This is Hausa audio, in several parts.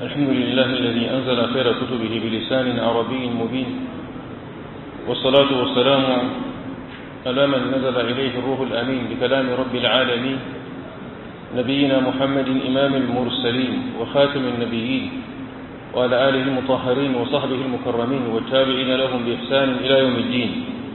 الحمد لله الذي أنزل خير كتبه بلسان عربي مبين والصلاة والسلام على من نزل إليه الروح الأمين بكلام رب العالمين نبينا محمد إمام المرسلين وخاتم النبيين وعلى آله المطهرين وصحبه المكرمين والتابعين لهم بإحسان إلى يوم الدين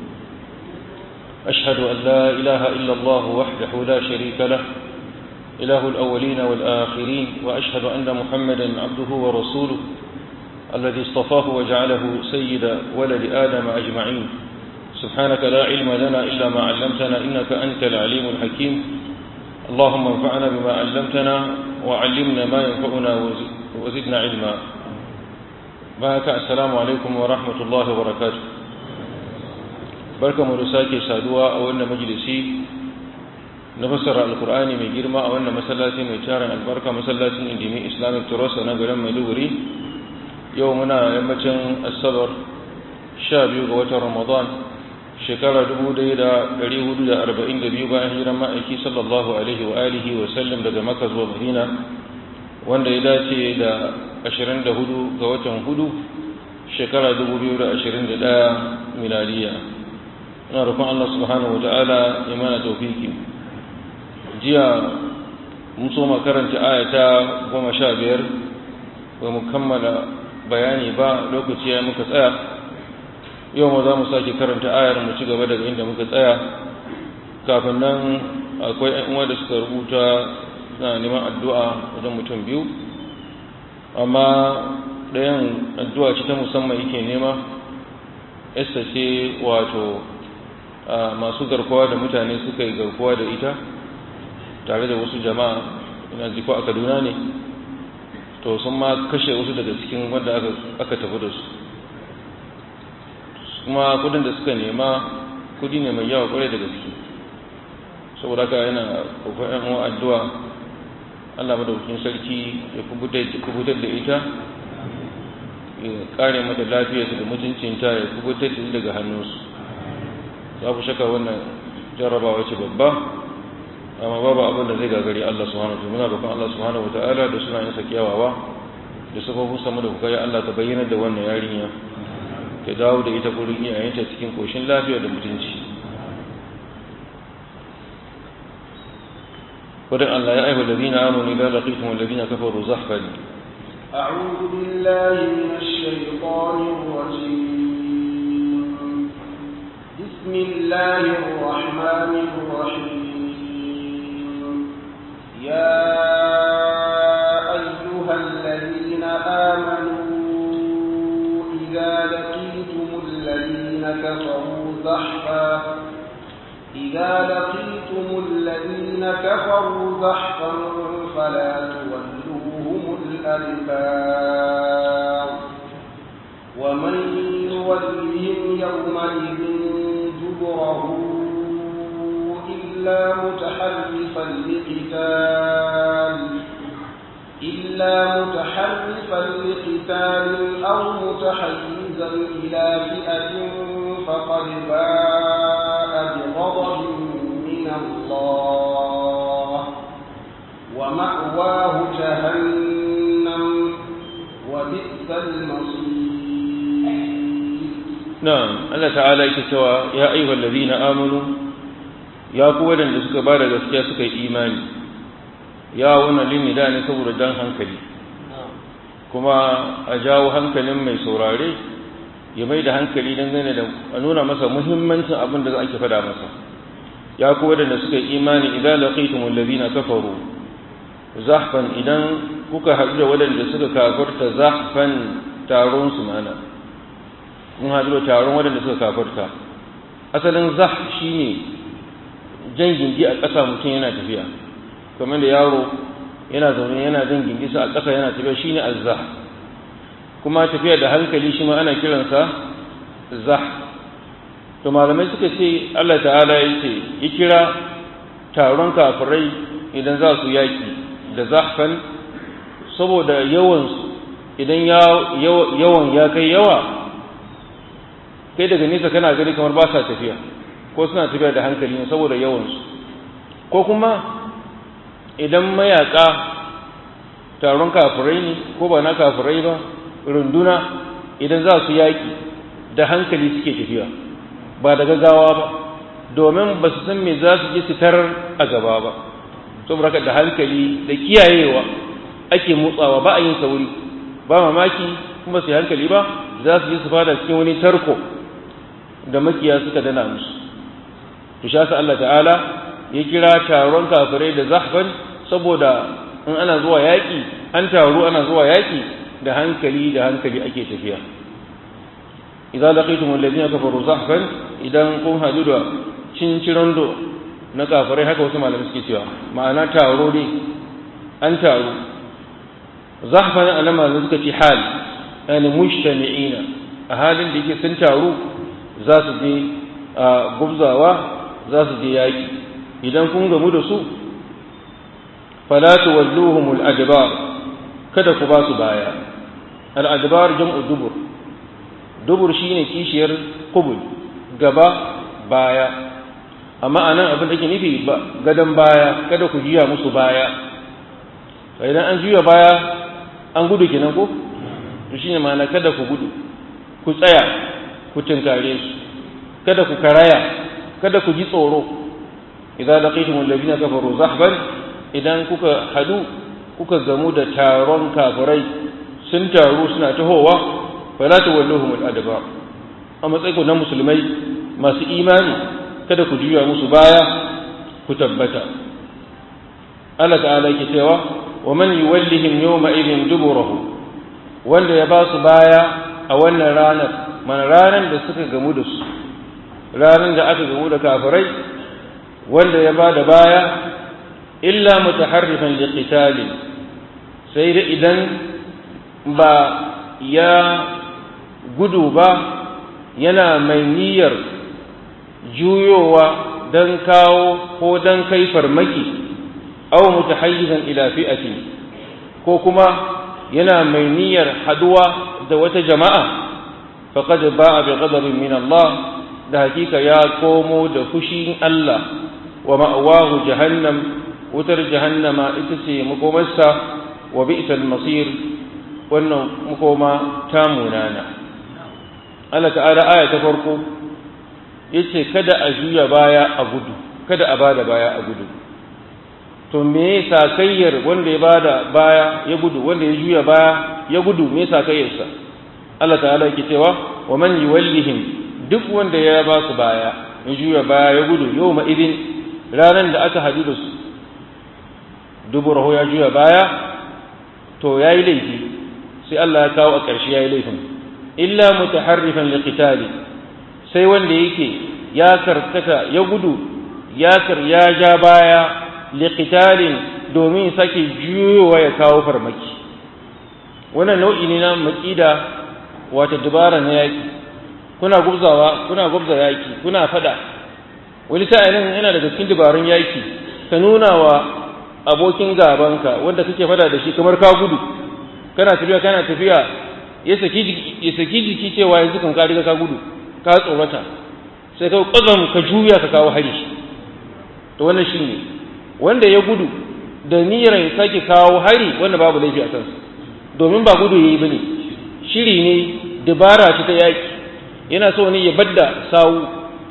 أشهد أن لا إله إلا الله وحده لا شريك له إله الأولين والآخرين وأشهد أن محمدا عبده ورسوله الذي اصطفاه وجعله سيد ولد آدم أجمعين سبحانك لا علم لنا إلا ما علمتنا إنك أنت العليم الحكيم اللهم انفعنا بما علمتنا وعلمنا ما ينفعنا وزدنا علما بارك السلام عليكم ورحمة الله وبركاته بركة مرساكي سادوا أولنا مجلسي نفسر القرآن من جرما أولنا مسلاتي من تارن البركة مسلاتي اندمي إسلامي ترسى نقل مدوري يومنا يمتن الصبر شابي قوة رمضان shekara 1442 bayan hijiran ma'aiki sallallahu alaihi wa alihi wa sallam daga maka zuwa madina wanda ya dace da 24 ga watan hudu shekara 2021 miladiya ina rufin Allah subhanahu wa ta'ala ya mana taufiki jiya mun so makaranta ayata 15 ba mu kammala bayani ba lokaci ya muka tsaya yau ma za mu sake karanta ayar mu ci gaba daga inda muka tsaya kafin nan akwai ‘yan uwa da suka rubuta na neman addu'a wajen mutum biyu amma ɗayan addu'a ce ta musamman yake nema esta ce wato masu garkuwa da mutane suka yi garkuwa da ita tare da wasu jama'a ina jiko a kaduna ne to sun ma kashe wasu daga cikin wanda aka tafi da su kuma kudin da suka nema kudi ne mai yawa kwarai da gaske saboda haka yana kokarin yan addu'a Allah madaukakin sarki ya kubutar da ita ya kare mata lafiyarsa da mutuncinta ya kubutar da daga hannunsu za ku shaka wannan jarrabawa ce babba amma babu abin da zai gagari Allah subhanahu wa ta'ala muna roƙon Allah subhanahu wa ta'ala da suna yin sakiyawawa da sababin samu da kuka ya Allah ka bayyana da wannan yarinya ta dawo da ita gurin iyayenta cikin koshin lafiya da mutunci wadda Allah ya aiwa lalzina amoni la laqitum alladhina kafaru zahfan أعوذ بالله من الشيطان الرجيم بسم الله الرحمن الرحيم يا أيها الذين آمنوا إذا لقيتم الذين كفروا زحفا إذا لقيتم الذين كفروا زحفا فلا تولوهم الأدبار ومن يولهم يومئذ دبره إلا متحرفا لقتال إلا متحرفا لقتال أو متحيزا إلى فئة فقد باء بغضب من الله ومأواه جهنم وبئس المصير نعم الله تعالى يكتوى يا أيها الذين آمنوا يا قوة لسك بعد gaskiya suka yi imani ya wannan lini da ne saboda dan hankali kuma a jawo hankalin mai saurare ya mai da hankali dangane da a nuna masa muhimmancin abin da ake fada masa ya kuwa da suka imani idan laqitum allazina kafaru zahfan idan kuka haɗu da waɗanda suka kafarta zahfan taron su mana mun haɗu da taron waɗanda suka kafarta asalin zah shine jan gindi a ƙasa mutum yana tafiya kamar da yaro yana zaune yana jan gingisa a ƙasa yana tafiya shine azzah kuma tafiya da hankali shi ma ana kiransa zah to malamai suka ce Allah ta'ala ya ce ya kira taron kafirai idan za su yaki da zahfan saboda yawansu idan yawan ya kai yawa kai daga nesa kana gani kamar ba sa tafiya ko suna tafiya da hankali ne saboda yawansu ko kuma idan mayaka taron kafirai ne ko ba na kafirai ba runduna idan za su yaƙi da hankali suke tafiya ba da gaggawa ba domin ba su san me za su je su tarar a gaba ba saboda da hankali da kiyayewa ake motsawa ba a yin sauri ba mamaki kuma su hankali ba za su je su fada cikin wani tarko da makiya suka dana musu to sha Allah ta'ala ya kira taron kafirai da zahban saboda in ana zuwa yaƙi an taru ana zuwa yaƙi da hankali da hankali ake tafiya idan laqitum alladhina kafaru zahban idan kun hadu da cincirando na kafirai haka wasu malamai suke cewa ma'ana taro ne an taru zahban ana malamai suka ce hal yani mujtami'ina a halin da yake sun taru za su je gubzawa za su je yaƙi idan kun gamu da su fala tuwalluhum al-adbar kada ku ba su baya al-adbar jam'u dubur dubur shine kishiyar qubul gaba baya amma anan abin da ke nufi ba gadan baya kada ku juya musu baya idan an juya baya an gudu kenan ko to shine ma'ana kada ku gudu ku tsaya ku tinkare su kada ku karaya kada ku ji tsoro idza laqitum alladhina kafaru zahban idan kuka hadu kuka gamu da taron kafirai sun taru suna tahowa fala tawalluhum al-adba a matsayin na musulmai masu imani kada ku juya musu baya ku tabbata Allah ta'ala yake cewa wa man yuwallihim yawma idhin duburahu wanda ya ba su baya a wannan ranar mana ranar da suka gamu da su ranar da aka gamu da kafirai wanda ya ba da baya illa mutaharrifan liqitali sai da idan ba ya gudu ba yana mai niyyar juyowa don kawo ko don kai farmaki aw mutahayyizan ila fi'ati ko kuma yana mai niyyar haduwa da wata jama'a faqad ba'a bi ghadabin min Allah da hakika ya komo da fushin Allah wa ma'awahu jahannam wutar jahannama ita ce makomarsa wa bi'sal masir wannan makoma ta munana Allah ta'ala aya ta farko yace kada a juya baya a gudu kada a bada baya a gudu to me sakayyar wanda ya bada baya ya gudu wanda ya juya baya ya gudu me sakayyarsa Allah ta'ala yake cewa wa man yuwallihim duk wanda ya ba su baya ya juya baya ya gudu yau ma idin ranar da aka hadu da su duburahu ya juya baya to ya yi laifi sai Allah ya kawo a ƙarshe ya yi laifin illa mutaharrifan liqitali sai wanda yake ya karkata ya gudu ya kar ya ja baya liqitalin domin sake juyowa ya kawo farmaki wannan nau'i ne na maƙida wata dubara na yaƙi kuna gubzawa kuna gubza yaki kuna fada wani sa'ilin yana daga cikin dabarun yaki ka nuna wa abokin gabanka wanda kake fada da shi kamar ka gudu kana tafiya kana tafiya ya saki ya saki jiki cewa yanzu kan ka riga ka gudu ka tsorata sai ka kwazam ka juya ka kawo hari to wannan shine wanda ya gudu da niyyar ya sake kawo hari wanda babu laifi a kansa domin ba gudu yayi bane shiri ne dabara ce ta yaki yana so ne ya badda sawu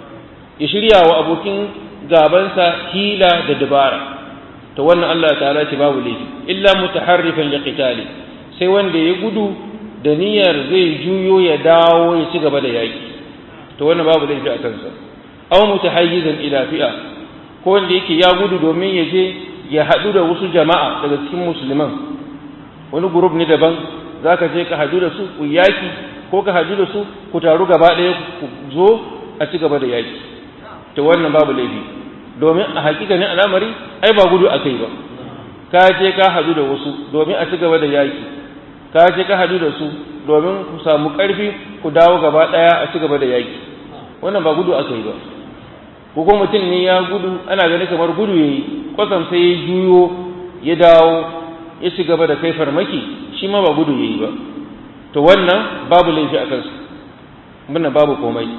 ya shirya wa abokin gabansa hila da dabara to wannan Allah ta'ala ce babu laifi illa mutaharrifan liqitali sai wanda ya gudu da niyyar zai juyo ya dawo ya ci gaba da yaki to wannan babu laifi a kansa aw mutahayyizan ila fi'a ko wanda yake ya gudu domin ya je ya haɗu da wasu jama'a daga cikin musulman wani group ne daban zaka je ka haɗu da su ku yaki ko ka haɗu da su ku taru gaba ɗaya ku zo a ci gaba da yaki to wannan babu laifi domin a hakikanin al'amari ai ba gudu akai ba ka je ka haɗu da wasu domin a ci gaba da yaki ka je ka haɗu da su domin ku samu ƙarfi ku dawo gaba ɗaya a ci gaba da yaki wannan ba gudu akai ba ko kuma mutum ne ya gudu ana gani kamar gudu yayi kwasam sai ya juyo ya dawo ya ci gaba da kai farmaki shi ma ba gudu yayi ba to wannan babu laifi a kansu muna babu komai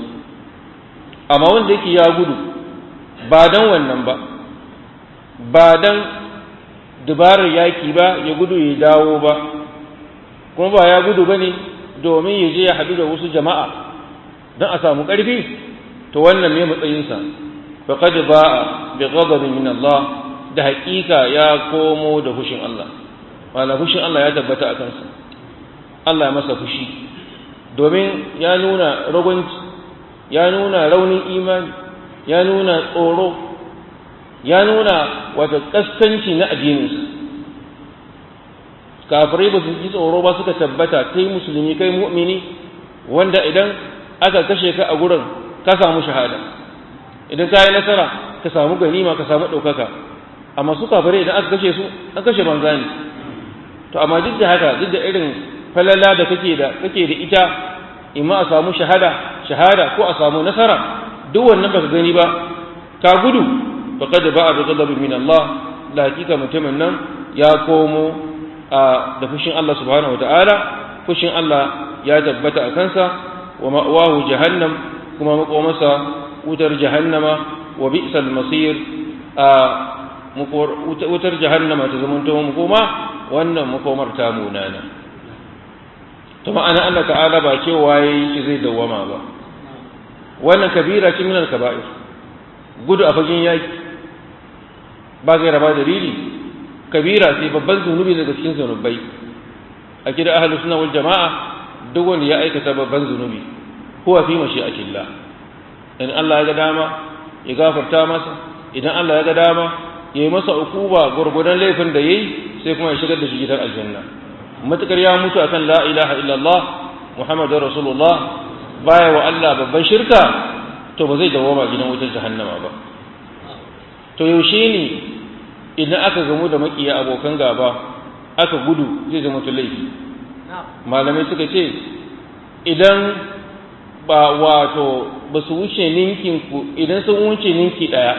amma wanda yake ya gudu ba dan wannan ba ba dan dubarar yaki ba ya gudu ya dawo ba kuma ba ya gudu ba ne domin ya je ya haɗu da wasu jama'a don a samu ƙarfi to wannan ne matsayinsa faqad ba'a bi ghadabin min Allah da haƙiƙa ya komo da fushin Allah wala fushin Allah ya tabbata a kansa Allah ya masa fushi domin ya nuna ragunci ya nuna raunin imani ya nuna tsoro ya nuna wata kaskanci na addininsa kafirai ba su ji tsoro ba suka tabbata kai musulmi kai mu'mini wanda idan aka kashe ka a gurin ka samu shahada idan ka yi nasara ka samu ganima ka samu ɗaukaka amma su kafirai idan aka kashe su an kashe banza ne to amma duk da haka duk da irin falala da kake da kake da ita imma a samu shahada shahada ko a samu nasara duk wannan baka gani ba ka gudu faqad ba'a bi ghadabin min Allah la hakika mutumin nan ya komo da fushin Allah subhanahu wataala fushin Allah ya tabbata a kansa wa ma'wahu jahannam kuma makomarsa wutar jahannama wa bi'sal masir a wutar jahannama ta zamanto makoma wannan makomar ta munana to ma'ana Allah ta'ala ba cewa yayi shi zai dawama ba wannan kabira ce minal kaba'ir gudu a fagen yaki ba zai raba dalili kabira sai babban zunubi daga cikin zunubai a kida ahlus sunna wal jama'a duk wanda ya aikata babban zunubi huwa fi mashi'atillah in Allah ya ga dama ya gafarta masa idan Allah ya ga dama ya yi masa ukuba gurgudan laifin da yayi sai kuma ya shigar da shi gidan aljanna matukar ya mutu akan la ilaha illallah muhammadur rasulullah baya wa Allah babban shirka to ba zai dawoma gidan wutar jahannama ba to yaushe ne idan aka gamu da makiya abokan gaba aka gudu zai zama laifi malamai suka ce idan ba wato ba su wuce ninkin ku idan sun wuce ninki daya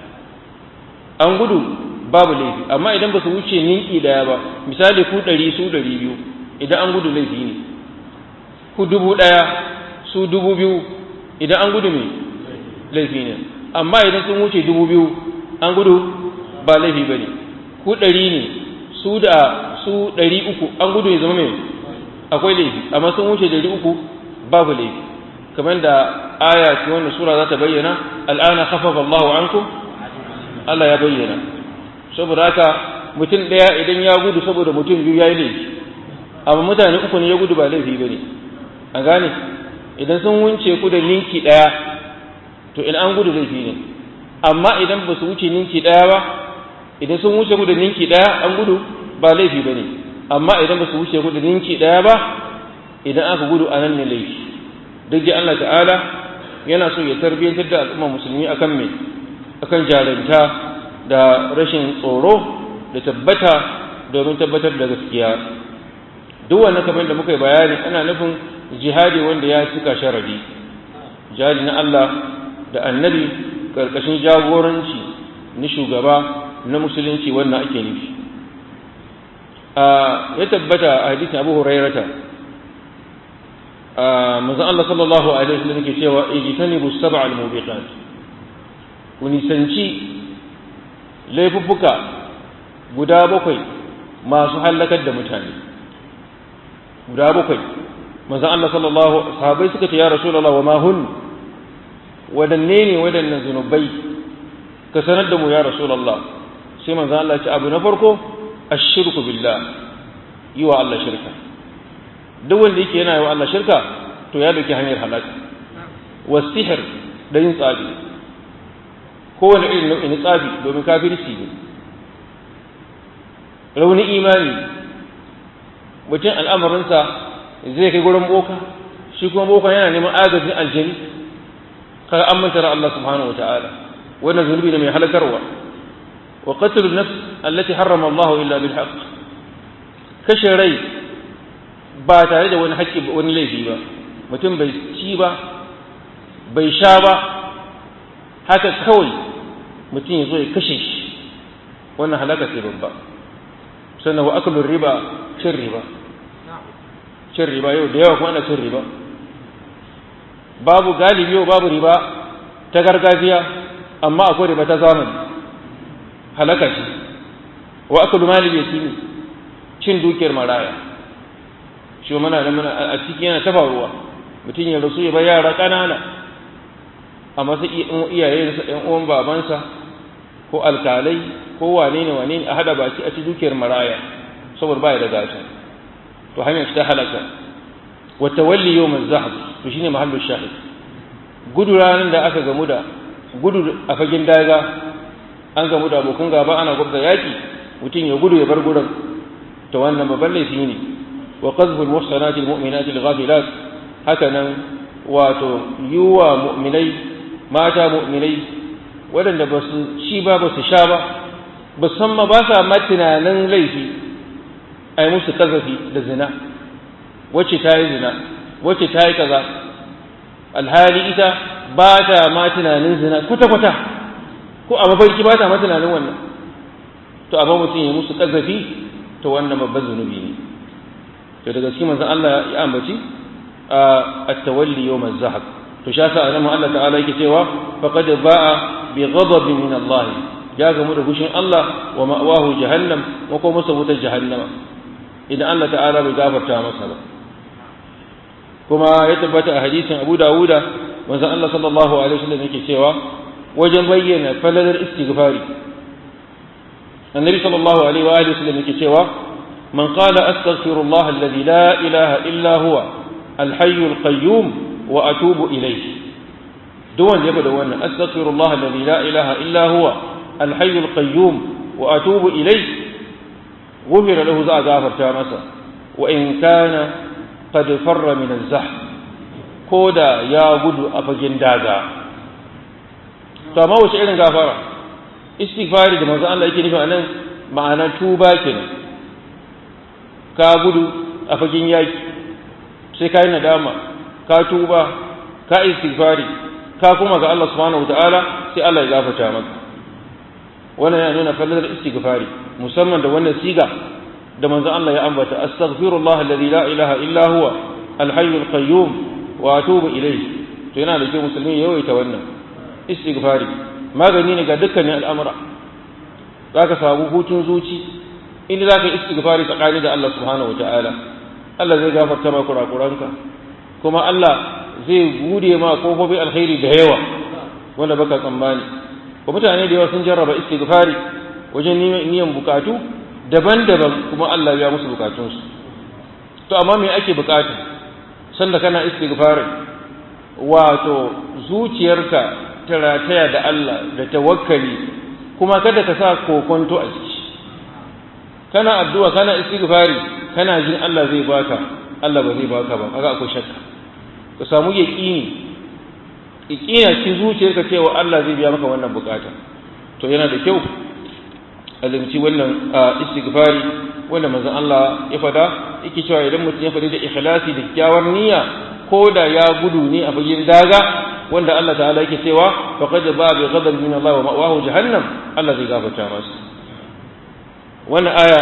an gudu babu laifi amma idan ba su wuce ninki daya ba misali ku ɗari su ɗari biyu idan an gudu laifi ne ku dubu ɗaya su dubu biyu idan an gudu mai laifi ne amma idan sun wuce dubu biyu an gudu ba laifi ba ne ku ɗari ne su da su ɗari uku an gudu ya zama mai akwai laifi amma sun wuce ɗari uku babu laifi kamar da aya ce wanda sura za ta bayyana al'ana khafafa Allahu ankum Allah ya bayyana saboda haka mutum ɗaya idan ya gudu saboda mutum biyu ya yi laifi amma mutane uku ne ya gudu ba laifi ba ne a gane idan sun wunce ku da ninki ɗaya to in an gudu laifi ne amma idan ba su wuce ninki ɗaya ba idan sun wuce ku da ninki ɗaya an gudu ba laifi ba ne amma idan ba su wuce ku da ninki ɗaya ba idan aka gudu a nan ne laifi duk da Allah ta'ala yana so ya tarbiyyantar da al'umma musulmi akan me akan jarumta da rashin tsoro da tabbata domin tabbatar da gaskiya duk wannan kamar da muka yi bayani ana nufin jihadi wanda ya cika sharadi jihadi na Allah da annabi karkashin jagoranci na shugaba na musulunci wannan ake nufi ya tabbata a hadisin Abu Hurairata manzon Allah sallallahu alaihi wasallam yake cewa ijtanibu sab'al mubiqat ku nisanci laifuffuka guda bakwai masu hallakar da mutane guda bakwai manzon Allah sallallahu sahabbai suka ce ya rasulullah wa ma hun wadanne ne wadannan zunubai ka sanar da mu ya rasulullah sai manzon Allah ya ce abu na farko ashirku billah yi wa Allah shirka duk wanda yake yana yi wa Allah shirka to ya dauki hanyar halaka wasihir da yin tsabi kowane irin nau'in tsabi domin kafirci ne raunin imani mutum al'amarinsa zai kai gurin boka shi kuma boka yana neman agajin aljani kaga an mantara Allah subhanahu wata'ala wannan zunubi ne mai halakarwa wa qatlu nafs allati harrama Allah illa bil haqq kashe rai ba tare da wani haƙƙi wani laifi ba mutum bai ci ba bai sha ba haka kawai mutum ya zo ya kashe shi wannan halaka ce babba sannan wa akalun riba cin riba cin riba yau da yawa kuma ana cin riba babu galibi yau babu riba ta gargajiya amma akwai riba ta zamani halaka ce wa akalu mali yatimi cin dukiyar maraya shi mana da mana a cikin yana tafaruwa mutum ya rasu ya bar yara ƙanana amma sai iyayensa ɗan uwan babansa ko alkalai ko wane ne wane ne a hada baki a ci dukiyar maraya saboda baya da gata to hanyar ta halaka wa tawalli yawm az-zahab to shine mahallu shahid gudu ranar da aka gamu da gudu a fagen daga an gamu da abokan gaba ana gwabza yaki mutum ya gudu ya bar gurin to wannan babban laifi ne wa qadhful muhsanati almu'minati alghafilat haka nan wato yuwa mu'minai mata mu'minai waɗanda ba su ci ba ba su sha ba ba san ma ba sa ma tunanin laifi ai musu kazafi da zina wacce ta yi zina wacce ta yi kaza alhali ita ba ta ma tunanin zina kwata-kwata ko a mafarki ba ta ma tunanin wannan to abin mutum ya musu kazafi to wannan babban zunubi ne to daga cikin manzon Allah ya ambaci a at-tawalli yawm az-zahab to sha sa annabi Allah ta'ala yake cewa faqad ba'a bi ghadabin min Allah ya gamu da gushin Allah wa ma'wahu jahannam wa kuma masa wutar jahannama idan Allah ta'ala bai gafarta masa ba kuma ya tabbata a hadisin Abu Dawuda manzon Allah sallallahu alaihi wasallam yake cewa wajen bayyana falalar istighfari النبي صلى الله عليه وآله وسلم يكتوى من قال أستغفر الله الذي لا إله إلا هو الحي القيوم وأتوب إليه دون يبدو أن أستغفر الله الذي لا إله إلا هو الحي القيوم وأتوب إليه غفر له ذا غافر تامسا وإن كان قد فر من الزحف كودا يا غد أفجن داغا فما وش إذن غافرة istighfari da manzo Allah yake nufi anan ma'ana tuba kenan ka gudu a fagen yaki sai ka yi nadama ka tuba ka istighfari ka kuma ga Allah subhanahu wataala sai Allah ya gafarta maka wannan yana nuna falalar istighfari musamman da wannan siga da manzo Allah ya ambata astaghfirullah alladhi la ilaha illa huwa alhayyul qayyum wa atubu ilayhi to yana da kyau musulmi ya yawaita wannan istighfari magani ne ga dukkanin al'amura za ka samu hutun zuci inda za ka yi istighfari tsakani da Allah subhanahu wa ta'ala Allah zai gafarta ma kurakuranka kuma Allah zai bude ma kofofin alkhairi da yawa wanda baka tsammani ko mutane da yawa sun jarraba istighfari wajen niyan bukatu daban-daban kuma Allah ya musu bukatunsu to amma me ake bukata sanda kana istighfari wato zuciyarka ta rataya da Allah da tawakkali kuma kada ka sa kokonto a ciki kana addu'a kana istighfari kana jin Allah zai baka Allah ba zai baka ba kaga akwai shakka ka samu yaqini yaqina cikin zuciyarka cewa Allah zai biya maka wannan bukata to yana da kyau azumci wannan istighfari wanda manzon Allah ya fada yake cewa idan mutum ya fadi da ikhlasi da kyawar niyya ko da ya gudu ne a bayin daga wanda Allah ta'ala yake cewa faqad ba bi ghadab min Allah wa ma'wahu jahannam Allah zai gafarta masa wannan aya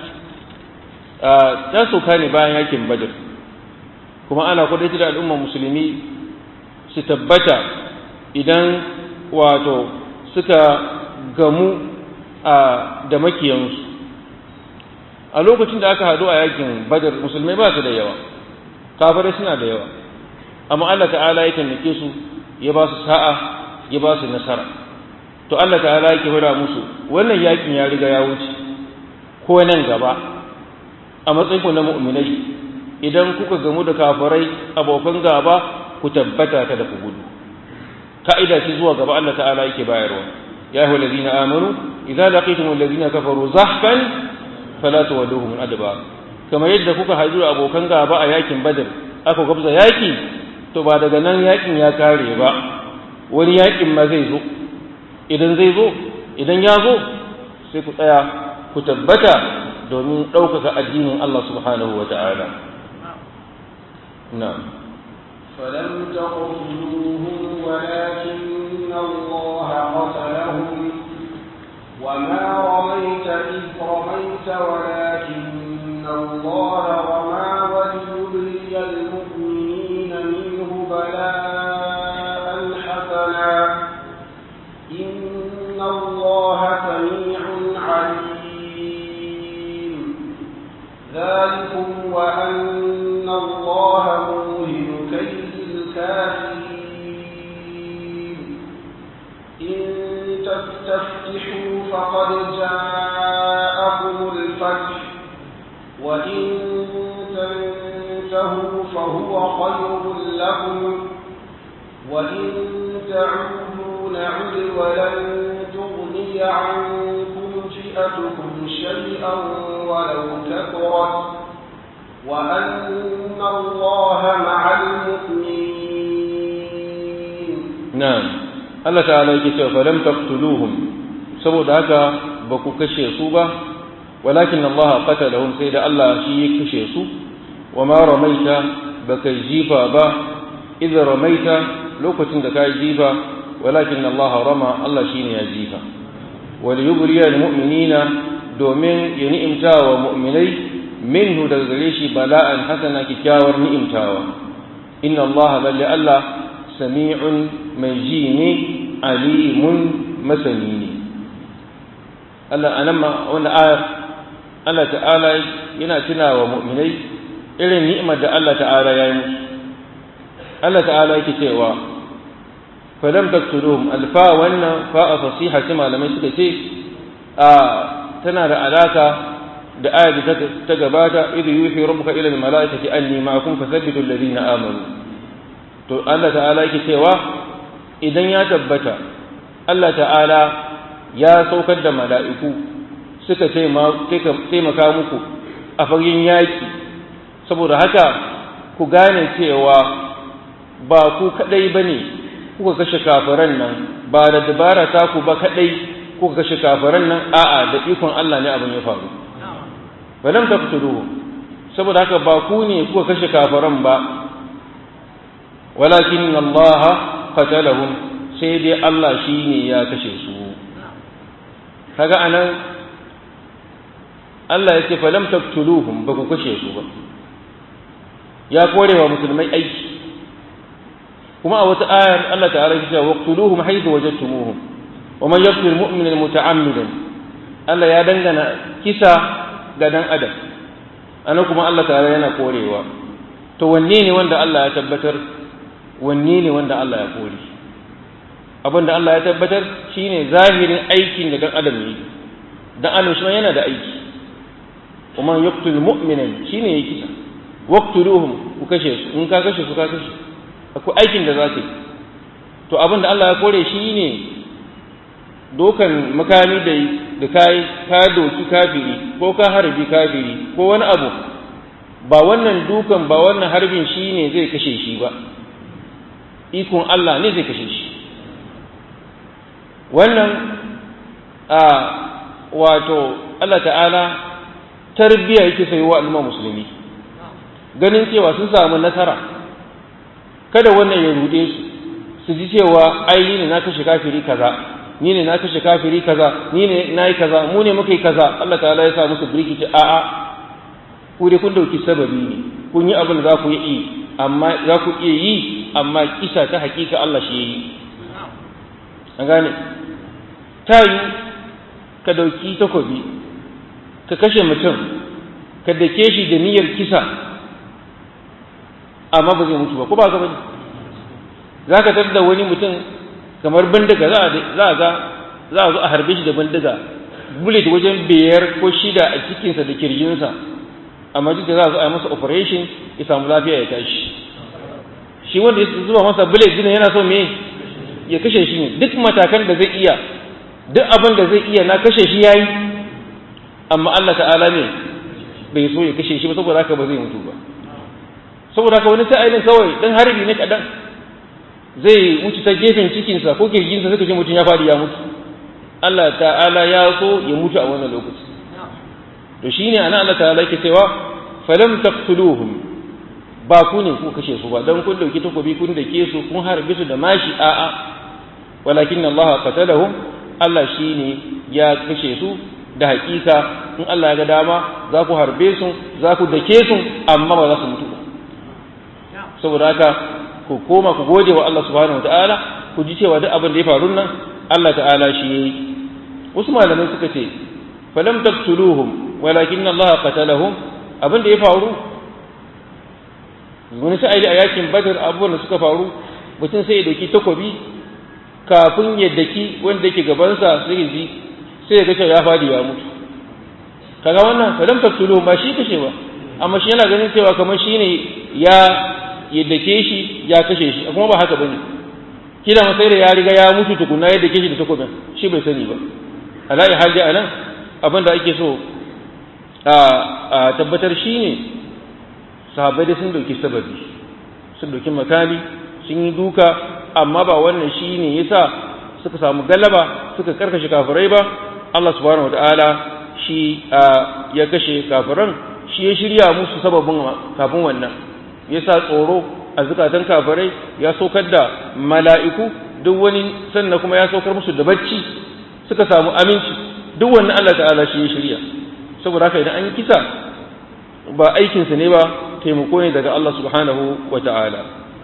ta soka ne bayan yakin badr kuma ana kwadaita da al'ummar musulmi su tabbata idan wato suka gamu da makiyansu a lokacin da aka haɗu a yakin badr musulmai ba su da yawa kafirai suna da yawa amma Allah ta'ala ya taimake su ya ba su sa'a ya ba su nasara to Allah ta'ala yake hura musu wannan yakin ya riga ya wuce ko nan gaba a matsayin ku na mu'minai idan kuka gamu da kafirai abokan gaba ku tabbata kada ku gudu ka'ida ce zuwa gaba Allah ta'ala yake bayarwa ya ayyuhal ladina amanu idza laqitumul ladina kafaru zahfan fala tuwalluhum adbar kamar yadda kuka haɗu da abokan gaba a yakin badar aka gwabza yaki to ba daga nan yakin ya kare ba wani yakin ma zai zo idan zai zo idan ya zo sai ku tsaya ku tabbata domin ɗaukaka addinin Allah subhanahu wa ta'ala na'am فلم تقتلوهم ولكن الله قتلهم وما رميت إذ رميت ولكن الله رمى وليبلي المؤمنين منه بلاء حسنا إن الله سميع عليم تنتهوا فهو خير لكم وإن تعودوا نعد ولن تغني عنكم فئتكم شيئا ولو كثرت وأن الله مع المؤمنين na'am Allah ta'ala yake cewa falam taqtuluhum saboda haka ba ku kashe su ba walakin Allah qatalahum sai da Allah shi ya kashe su wa ma ramaita baka jifa ba idza ramaita lokacin da kai jifa walakin Allah rama Allah shine ya jifa wal yubriya lil mu'minina domin ya ni'imta wa mu'minai minhu daga gare shi bala'an hasana kikkiawar ni'imtawa inna Allah lalle Allah sami'un mai ji ne alimun masani ne Allah anan ma wanda ayar Allah ta'ala yana tuna wa mu'minai irin ni'imar da Allah ta'ala ya yi musu Allah ta'ala yake cewa falam taqtuluhum alfa wannan fa fasiha ce malamai suka ce a tana da alaka da ayar da ta gabata idh yuhi rabbuka ila al-mala'ikati anni ma'akum fathabbitu alladhina amanu to Allah ta'ala yake cewa idan ya tabbata Allah ta'ala ya saukar da mala'iku suka taimaka muku a fagen yaƙi saboda haka ku gane cewa ba ku kaɗai ba ne kuka kashe kafiran nan ba da dabara ta ku ba kaɗai kuka kashe kafiran nan a'a da ikon Allah ne abin ya faru ba lam taqtuluhu saboda haka ba ku ne kuka kashe kafiran ba walakin Allah qatalahum sai dai Allah shine ya kashe su kaga anan Allah ya ce falam taqtuluhum ba ku kashe su ba ya korewa musulmai aiki kuma a wata ayar Allah ta'ala ya ce waqtuluhum haythu wajadtumuhum wa man yaqtul mu'mina muta'ammidan Allah ya dangana kisa ga dan adam ana kuma Allah ta'ala yana korewa to wanne ne wanda Allah ya tabbatar wanne ne wanda Allah ya kore abin da Allah ya tabbatar shine zahirin aikin da dan adam yi dan adam shi yana da aiki kuma yaqtul mu'minan shine yake kisa waqtuluhum ku kashe su in ka kashe su ka kashe akwai aikin da zaka yi to abin da Allah ya kore shine dokan makami da da kai ka doki kafiri ko ka harbi kafiri ko wani abu ba wannan dukan ba wannan harbin shine zai kashe shi ba ikon Allah ne zai kashe shi wannan a wato Allah ta'ala tarbiyya yake sai wa al'umma musulmi ganin cewa sun samu nasara kada wannan ya rude su su ji cewa ai ni ne na kashe kafiri kaza ni ne na kashe kafiri kaza ni ne na yi kaza mu ne muka yi kaza Allah ta'ala ya sa musu birki ce a'a ku dai kun dauki sababi ne kun yi abin da za ku yi amma za ku iya yi amma kisa ta hakika Allah shi yi an gane ta yi ka dauki takobi ka kashe mutum ka dake shi da niyyar kisa amma ba zai mutu ba ko ba ka bane za ka tar da wani mutum kamar bindiga za a ga za a zo a harbe shi da bindiga bullet wajen biyar ko shida a cikinsa da kirjinsa amma duk da za a zo a yi masa operation ya samu lafiya ya tashi shi wanda ya zuba masa bullet din yana so me ya kashe shi ne duk matakan da zai iya duk abin da zai iya na kashe shi yayi amma Allah ta'ala ne bai so ya kashe shi ba saboda haka ba zai mutu ba saboda haka wani sa'ilin kawai dan harbi ne kadan zai wuce ta gefen cikinsa ko kirjinsa suka ce mutum ya faɗi ya mutu Allah ta'ala ya so ya mutu a wannan lokaci to shine ana Allah ta'ala yake cewa falam taqtuluhum ba ku ne ku kashe su ba dan kun dauki takobi kun dake su kun harbe su da mashi a'a walakin Allah qatalahum Allah shine ya kashe su da hakika in Allah ya ga dama za ku harbe su za ku dake su amma ba za su mutu ba saboda haka ku koma ku gode wa Allah subhanahu wataala ku ji cewa duk abin da ya faru nan Allah ta'ala shi yayi wasu malamai suka ce falam taqtuluhum walakin Allah qatalahum abin da ya faru wani sa'ili a yakin badar abubuwan da suka faru mutum sai ya dauki takobi kafin ya daki wanda yake gabansa sai ya ji sai ya ga cewa ya fadi ya mutu kaga wannan falam taqtuluhum ba shi kashe ba amma shi yana ganin cewa kamar shi ne ya yaddake shi ya kashe shi kuma ba haka bane kila ma sai da ya riga ya mutu tukuna ya dake shi da takobin shi bai sani ba ala'i hal dai anan abin da ake so a tabbatar shine sahabbai da sun dauki sababi sun dauki makami sun yi duka amma ba wannan shine yasa suka samu galaba suka karkashe kafirai ba Allah subhanahu wataala shi ya kashe kafiran shi ya shirya musu sababin kafin wannan yasa tsoro a zukatan kafirai ya saukar da mala'iku duk wani sannan kuma ya saukar musu da bacci suka samu aminci duk wannan Allah ta'ala shi ya shirya saboda haka idan an yi kisa ba aikinsa ne ba taimako ne daga Allah subhanahu wa ta'ala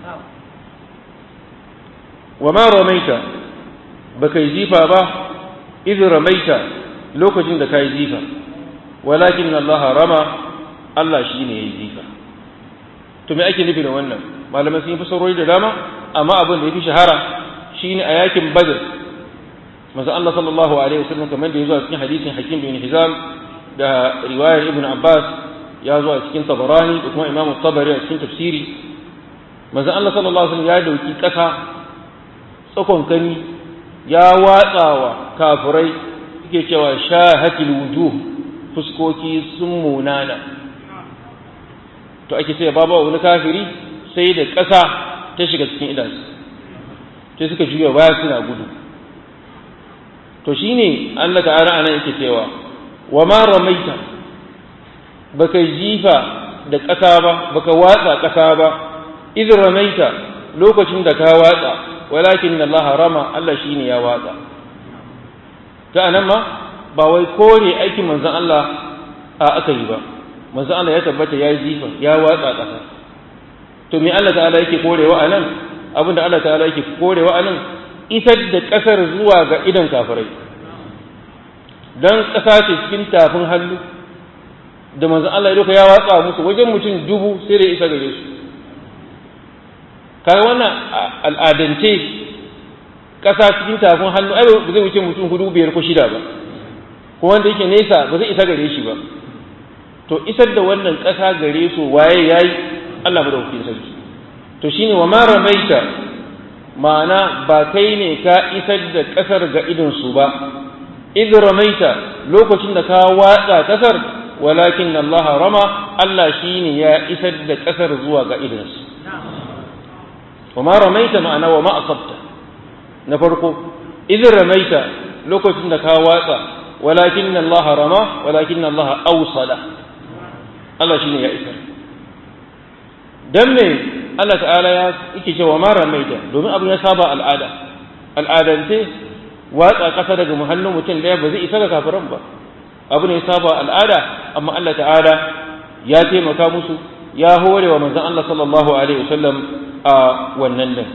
wa ma ramaita ba kai jifa ba idin ramaita lokacin da ka yi jifa walakin Allah rama Allah shi ne ya yi jifa to me ake nufi da wannan malamai sun yi fasarori da dama amma abin da ya fi shahara shine a yakin badr manzo Allah sallallahu alaihi wasallam kamar da ya zo a cikin hadisin Hakim bin Hizam da riwayar Ibn Abbas ya zo a cikin Tabarani da kuma Imam Tabari a cikin tafsiri manzo Allah sallallahu alaihi wasallam ya dauki kasa tsakon kani ya watsawa kafirai yake cewa shahatil wujuh fuskoki sun munana to ake ce babu wani kafiri sai da ƙasa ta shiga cikin idansu sai suka juya baya suna gudu to shine Allah ta'ala anan yake cewa wa ma ramaita baka jifa da ƙasa ba baka watsa ƙasa ba idh ramaita lokacin da ka watsa walakin Allah rama Allah shine ya watsa ta anan ma ba wai kore aikin manzon Allah a aka yi ba manzon Allah ya tabbata ya jifa ya watsa ƙasa to me Allah ta'ala yake korewa anan abinda Allah ta'ala yake korewa anan isar da ƙasar zuwa ga idan kafirai don ƙasa ce cikin tafin hannu da manzan Allah ya ya watsa musu wajen mutum dubu sai da isa gare su kaga wannan al'adance ƙasa cikin tafin hannu ai ba zai wuce mutum hudu biyar ko shida ba ko wanda yake nesa ba zai isa gare shi ba to isar da wannan ƙasa gare su waye yayi Allah madaukakin sarki to shine wa ma ramaita ma'ana ba kai ne ka isar da ƙasar ga idonsu ba idh ramaita lokacin da ka watsa ƙasar walakin Allah rama Allah shine ya isar da ƙasar zuwa ga idonsu wa ma ramaita ma'ana wa ma asabta na farko idh ramaita lokacin da ka watsa walakin Allah rama walakin Allah awsala Allah shine ya isar dan me Allah ta'ala ya yake cewa ma ramaita domin abin ya saba al'ada al'adance watsa ƙasa daga muhallin mutum ɗaya ba zai isa ga kafiran ba abu ne ya saba al'ada amma Allah ta'ala ya taimaka musu ya hore wa manzon Allah sallallahu alaihi wasallam a wannan din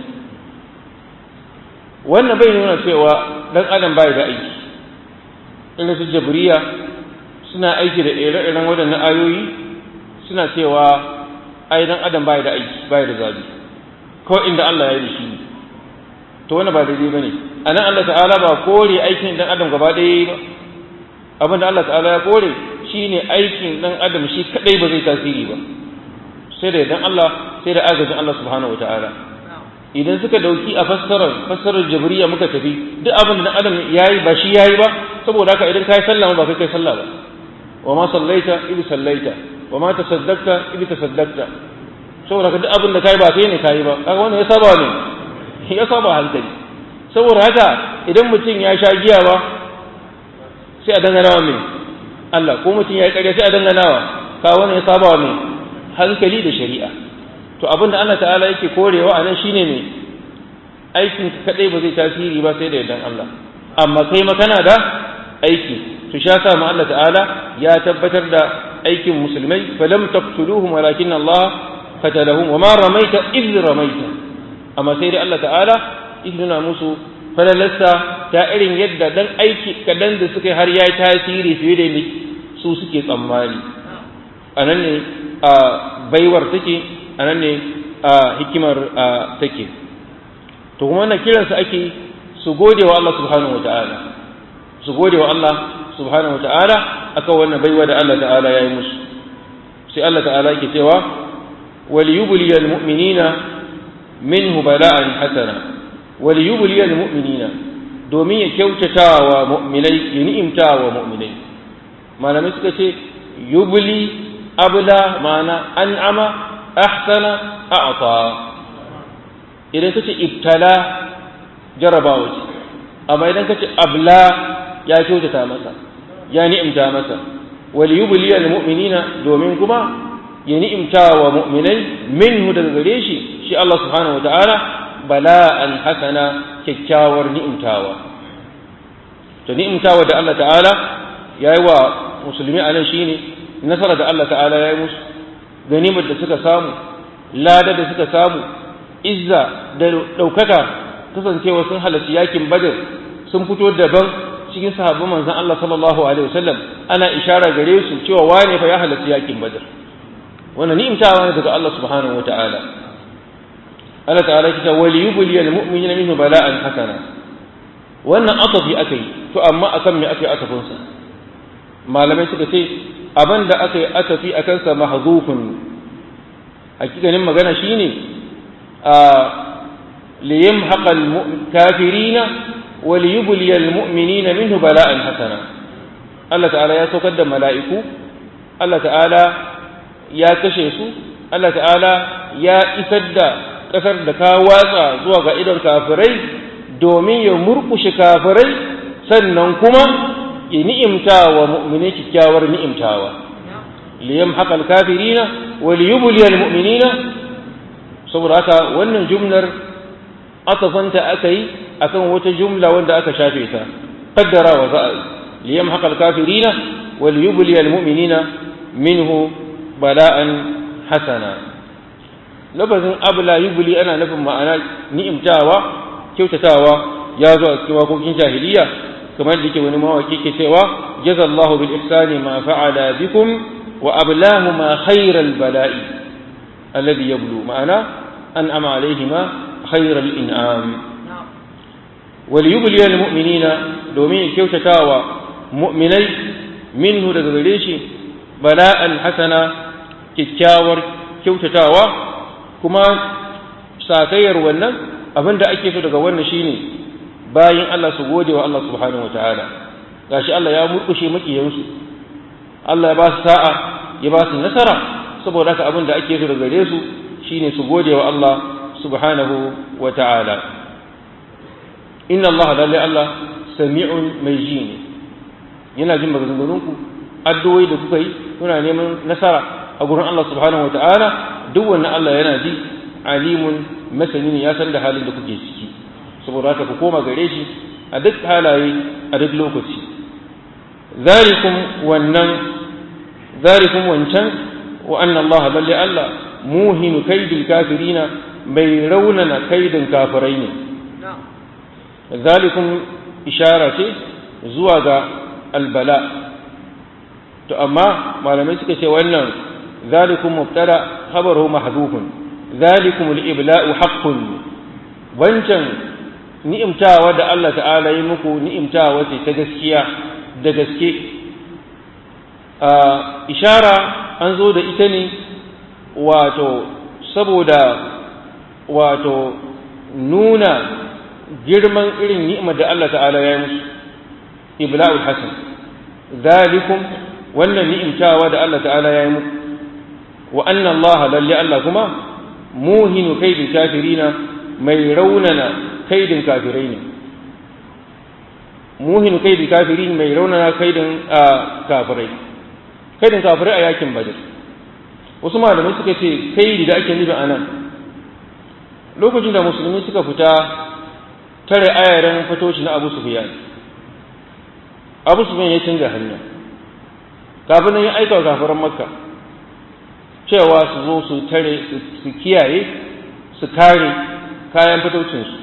wannan bai nuna cewa dan adam bai da aiki irin su jabriya suna aiki da ire-iren waɗannan ayoyi suna cewa ai dan adam bai da aiki bai da zabi ko inda Allah ya yi shi to wannan ba daidai bane anan Allah ta'ala ba kore aikin dan adam gaba ɗaya ba abin da Allah ta'ala ya kore shine aikin dan adam shi kadai ba zai tasiri ba sai da dan Allah sai da agajin Allah subhanahu wataala idan suka dauki a fassarar fassarar jabriya muka tafi duk abin da dan adam yayi ba shi yayi ba saboda haka idan kai sallah ba kai kai sallah ba wa ma sallaita idan sallaita wa ma tasaddaqta idan tasaddaqta saboda haka duk abin da kai ba kai ne kai ba kaga wannan ya saba ne ya saba hankali saboda haka idan mutum ya sha giya ba sai a dangana wa mai Allah ko mutum ya yi ƙarya sai a dangana wa ka wani ya saba wa mai hankali da shari'a to abin da Allah ta'ala yake korewa a nan shine mai aikin kaɗai ba zai tasiri ba sai da yardan Allah amma kai makana da aiki to sha sa ma Allah ta'ala ya tabbatar da aikin musulmai falam taqtuluhum walakin Allah qatalahum wa ma ramaita idh ramaita amma sai dai Allah ta'ala nuna musu falalarsa ta irin yadda dan aiki kadan da suka har ya yi tasiri fiye da su suke tsammani a nan ne a baiwar take a nan ne a hikimar take to kuma wannan kiransu ake su gode wa Allah subhanahu wata'ala su gode wa Allah subhanahu wata'ala akan wannan baiwa da Allah ta'ala ya yi musu sai Allah ta'ala yake cewa وليبلي المؤمنين منه بلاء حسنا وليبلي المؤمنين domin ya kyautata wa mu'minai ya ni'imta wa mu'minai malamai suka ce yubli abla ma'ana an'ama ahsana a'ta idan kace ibtala jarabawa ce amma idan kace abla ya kyautata masa ya ni'imta masa wal yubli al mu'minina domin kuma ya ni'imta wa mu'minai minhu daga gare shi shi Allah subhanahu wataala bala'an hasana kyakkyawar ni'imtawa to ni'imtawa da Allah ta'ala yayi wa musulmi anan shine nasara da Allah ta'ala yayi musu ganimar da suka samu lada da suka samu izza da daukaka kasancewa sun halarci yakin badar sun fito daban cikin sahabban manzon Allah sallallahu alaihi wasallam ana ishara gare su cewa wane fa ya halarci yakin badar wannan ni'imtawa ne daga Allah subhanahu wata'ala Allah ta'ala ya ce wal yubli al mu'minina minhu bala'an hasana wannan atafi akai to amma akan me akai atafin sa malamai suka ce abin da aka yi atafi akan sa mahzufun hakikanin magana shine a liyamhaqa al kafirina wa liyubli al mu'minina minhu bala'an hasana Allah ta'ala ya saukar da mala'iku Allah ta'ala ya kashe su Allah ta'ala ya isar da ƙasar da ka watsa zuwa ga idon kafirai domin ya murkushe kafirai sannan kuma ya ni'imta wa mu'mini kyakkyawar ni'imtawa liyam haƙal kafirina wa liyubuliyal mu'minina saboda haka wannan jumlar atafanta aka yi akan wata jumla wanda aka shafe ta qaddara wa za'a liyam haƙal kafirina wa liyubuliyal mu'minina minhu bala'an hasana lafazin abla yubli ana nufin ma'ana ni'imtawa kyautatawa ya zo a cikin wakokin jahiliya kamar da yake wani mawaki ke cewa jazallahu bil ihsani ma fa'ala bikum wa ablahu ma khairal bala'i alladhi yablu ma'ana an'ama alaihima khairal in'am wal yubli al mu'minina domin kyautatawa mu'minai minhu daga gare shi bala'an hasana kyakkyawar kyautatawa kuma sakayyar wannan abin da ake so daga wannan shine bayan Allah su gode wa Allah subhanahu wataala gashi Allah ya murkushe makiyansu Allah ya ba su sa'a ya ba su nasara saboda haka abin da ake so daga gare su shine su gode wa Allah subhanahu wataala inna Allah lalle Allah sami'un mai ji ne yana jin maganganunku addu'o'i da kuka yi kuna neman nasara a gurin Allah subhanahu wata'ala duk wannan Allah yana ji alimun masani ne ya san da halin da kuke ciki saboda haka ku koma gare shi a duk halaye a duk lokaci zalikum wannan zalikum wancan wa anna Allah balle Allah muhinu kaidil kafirina bai raunana kaidin kafirai ne zalikum ishara ce zuwa ga albala to amma malamai suka ce wannan zalikum mubtada khabaruhu mahdhufun zalikum al-ibla'u haqqun wancan ni'imtawa da Allah ta'ala yi muku ni'imtawa ce ta gaskiya da gaske ishara an zo da ita ne wato saboda wato nuna girman irin ni'imar da Allah ta'ala ya yi musu ibla'ul hasan zalikum wannan ni'imtawa da Allah ta'ala ya yi muku wa anna Allah lalle Allah kuma muhinu kaidin kafirina mai raunana kaidin kafirai ne muhinu kaidin kafirin mai raunana kaidin kafirai kaidin kafirai a yakin badar wasu malamai suka ce kaidi da ake nufi a nan lokacin da musulmi suka fita tare ayaran fatoci na abu sufiyan abu sufiyan ya canza hanya kafin nan ya aika wa kafiran makka cewa su zo su tare su kiyaye su kare kayan fitocinsu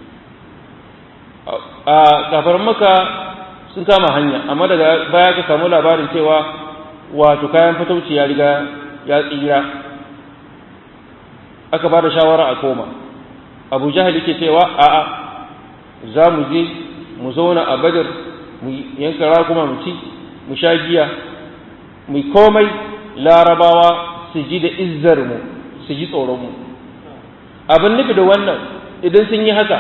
a kafiran makka sun kama hanya amma daga baya ka samu labarin cewa wato kayan fitauci ya riga ya tsira aka ba da shawara a koma abu jahil yake cewa a'a za mu je mu zauna a badar mu yanka rakuma mu ci mu sha giya mu komai larabawa su ji da izzar mu su ji tsoron mu abin nufi da wannan idan sun yi haka